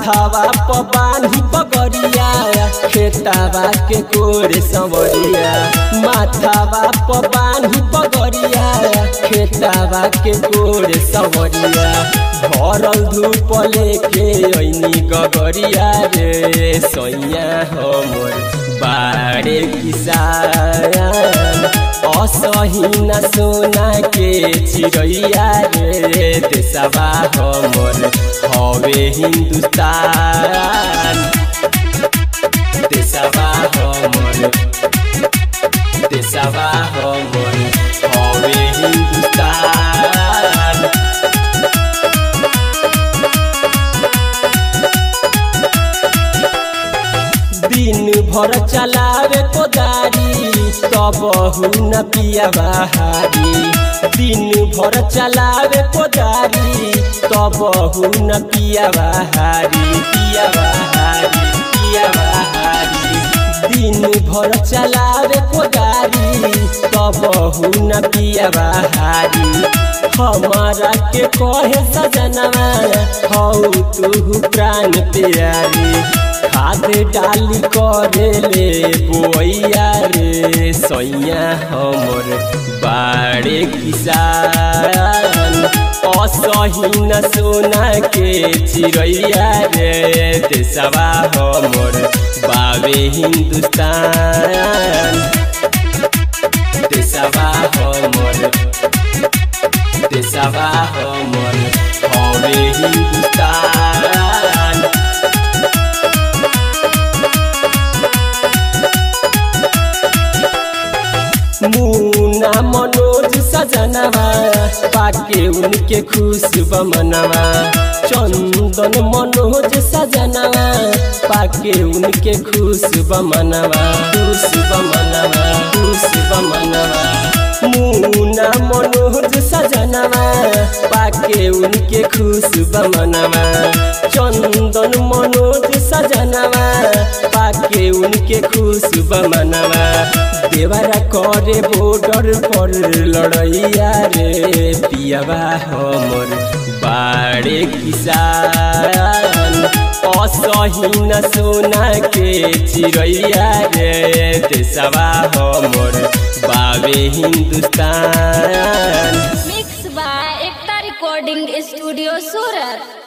माथावा प बान्ही पगरिया खेतावा के कोरे संवरिया माथावा प बान्ही पगरिया खेतावा के कोरे संवरिया भरल धूप लेके ऐनी गगरिया रे सैया हमर बारे किसान असहिन सोना के चिड़ैया रे देशवा हमर हवे हिंदुस्तान देशवा हमर देशवा हमर हवे हिंदुस्तान दिन भर चलावे कोदारी तब न पिया बहारी दिन भर चलावे कोदारी तब न पिया बहारी पिया बहारी पिया बहारी दिन भर चलावे कोदारी तब न पिया बहारी हमारा के कहे सजनवा हौ तू प्राण प्यारी खाद डाली करे ले बोइया रे सैया हमर बाड़े किसान असहिन सोना के चिड़ैया रे देशवा हमर बाबे हिंदुस्तान देशवा हमर देशवा हमर हवे हिंदुस्तान मुना मनोज सजनवा पाके उनके खुश बमनवा चंदन मनोज सजनवा पाके उनके खुश बमनवा खुश बमनवा खुश बमनवा मुना मनोज सजनवा पाके उनके खुश बमनवा चंदन मनोज सजनवा पाके उनके खुश बमनवा देवरा करे बॉर्डर पर लड़ैया रे पियावा हमर बाड़े किसान असहिन सोना के चिड़ैया रे देशवा हमर बाबे Hindustan mix by Ekta recording studio Surat